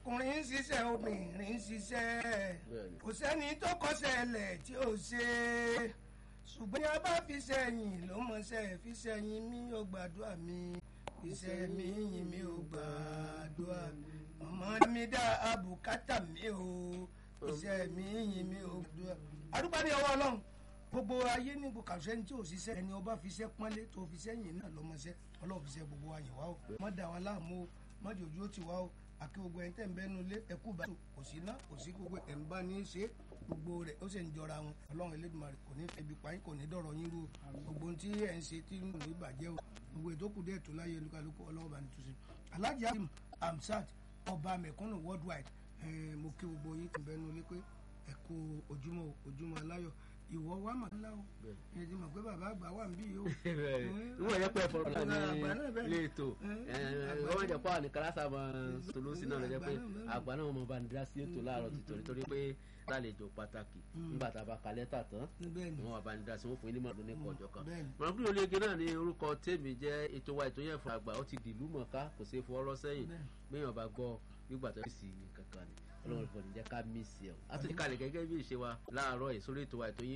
ọkùnrin ń ṣiṣẹ́ obìnrin ń ṣiṣẹ́ kò sẹ́ni tó kọ́ṣẹ́ lẹ̀ tí ò ṣe é ṣùgbọ́n ní a bá fi sẹ́yìn ló mọ̀ṣẹ́ fi sẹ́yìn mi ò gbàdúrà mi fi sẹ́yìn yìn mi ò gbàdúrà ọmọ mi dá àbùkátà mi ò fi sẹ́yìn yìn mi ò gbàdúrà. àdúgbò ní ọwọ́ ọlọ́run gbogbo ayé ní gbogbo kàṣẹ ní tí ò ṣiṣẹ́ ẹni ọba fi ṣẹ́ pọ́nlé tó fi sẹ́yìn náà lọ́mọṣẹ́ ọlọ́run fi ṣẹ́ gbogbo wa yìn wá o mọ́ dà wá láàmú o mọ́ jòjú ó ti wá o àkí gbogbo ẹni tẹ̀ ń bẹ́nu lé ẹkú bá kò sí ná kò sí gbogbo ẹ̀ ń bá ní í ṣe gbogbo rẹ̀ ó sì ń jọra wọn ọlọ́run Elédùmarè kò ní ebi pa yín kò ní dọ̀rọ̀ yín rú o gbogbo ohun tí ẹ̀ ń ṣe tí ń lò ìbàjẹ́ o gbogbo ètò kù díẹ̀ tó láyé olúkálùkù ọlọ́run bá ní túnṣe Alhaji Hakeem Hamzat ọba mẹ̀kúnnù worldwide mo kí gbogbo yín tẹ̀ ń bẹ́nu lé pé ẹ̀kú ojúmọ́ ojúmọ́ aláyọ̀ ìwọ wa mà ńlá o ẹ ti mọ̀ pé bàbá àgbà wà níbí yìí o. ìwọ yẹ pé ẹ̀fọ́ ọ̀la ní ilé ètò wọ́n jẹ́ pé àwọn nìkan lásà máa tolósì náà lọ́jọ́ pé àgbà náà mọ̀ bá ní dá sí ètò láàárọ̀ tìtòrí torí pé lálejò pàtàkì nígbà tá a bá ka lẹ́tà tán wọ́n wà bá ní dá sí wọ́n fún yín ní mọ̀ọ́dún ní kọjọ kan. mọ̀ọ́dún ológe náà ní orúkọ tèmi jẹ́ ètò wa ètò yẹn fún àgbà ó ti dìlú mọ̀ọ́ká kò sí fọwọ́rọ́ sẹ́yìn gbéyàn bá gbọ́ nígbà tó sì kankan ni ọlọ́run kò ní jẹ́ ká mí sí ẹ̀. a tún ti kalẹ̀ gẹ́gẹ́ bí ìṣe wa láàárọ̀ ìsórí ètò wa ètò yín